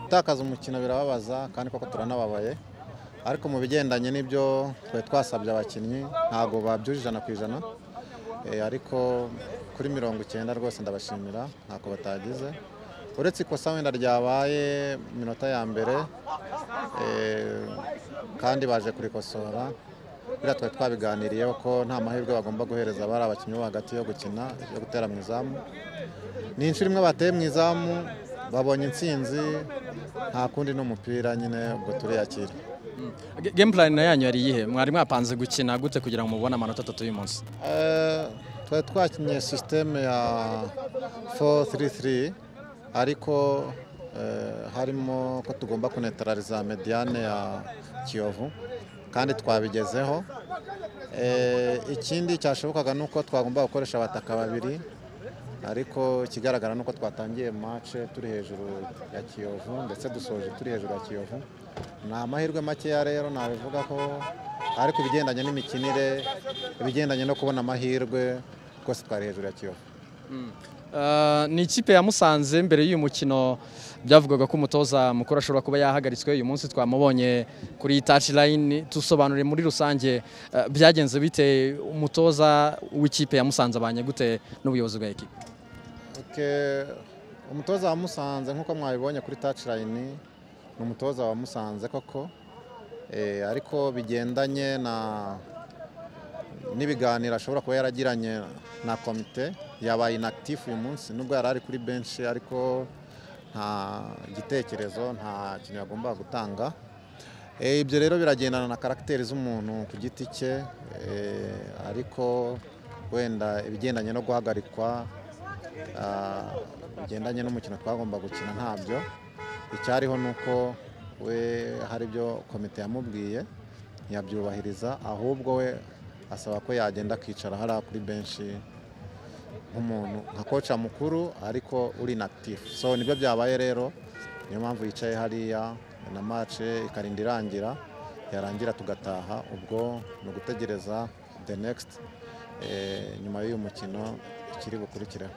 gutakaza umukino birababaza kandi koko turanababaye ariko mu bigendanye n'ibyo twari twasabye abakinnyi ntabwo babyujije ijana ku ijana Eh, ariko kuri mirongo icyenda rwose ndabashimira ntako batagize uretse ikosa wenda ryabaye mu minota ya mbere eh, kandi baje kurikosora biriya twari twabiganiriyeho ko nta mahirwe bagomba guhereza bari abakinnyi bo hagati yo gukina yo gutera mu izamu ni inshuro imwe bateye mu izamu babonye intsinzi nta kundi n'umupira nyine ubwo turiyakira Ge- Game plan yanyu yari iyihe mwari mwapanze gukina gute kugira ngo mubone amanota atatu y'umunsi Eh, twari twakinye sisiteme ya 433 ariko eh, harimo ko tugomba kunetarariza mediyane ya kiyovu kandi twabigezeho Eh, ikindi cyashobokaga ni uko twagomba gukoresha abataka babiri ariko ikigaragara ni uko twatangiye mace turi hejuru ya kiyovu ndetse dusoje turi hejuru ya kiyovu ni amahirwe makeya rero nabivuga ko ariko ibigendanye n'imikinire ibigendanye no kubona amahirwe rwose twari hejuru ya kiyovu Eh, ni ikipe ya musanze mbere y'uyu mukino byavugaga ko umutoza mukuru ashobora kuba yahagaritswe uyu munsi twamubonye kuri touch line tusobanure muri rusange eh, byagenze bite umutoza w'ikipe ya musanze abanye gute n'ubuyobozi bwa ekipe Ok, umutoza wa Musanze nk'uko mwabibonye kuri touchline ni umutoza wa Musanze koko Eh, ariko bigendanye na n'ibiganiro ashobora kuba yaragiranye na komite yabaye inactif uyu munsi nubwo yari ari kuri benshi ariko nta gitekerezo nta kintu yagombaga gutanga Eh, ibyo rero biragendana na karagiteri z'umuntu ku giti cye eh, ariko wenda ibigendanye no guhagarikwa Ah, bigendanye n'umukino twagomba gukina ntabyo icyariho ni uko we hari ibyo komite yamubwiye ntiyabyubahiriza ahubwo we asaba ko yagenda akicara hariya kuri benshi nk'umuntu nka koca mukuru ariko uri inactif so nibyo byabaye rero niyo mpamvu yicaye hariya na mace ikarinda irangira yarangira tugataha ubwo ni ugutegereza the next eh, nyuma y'uyu mukino ikiri bukurikireho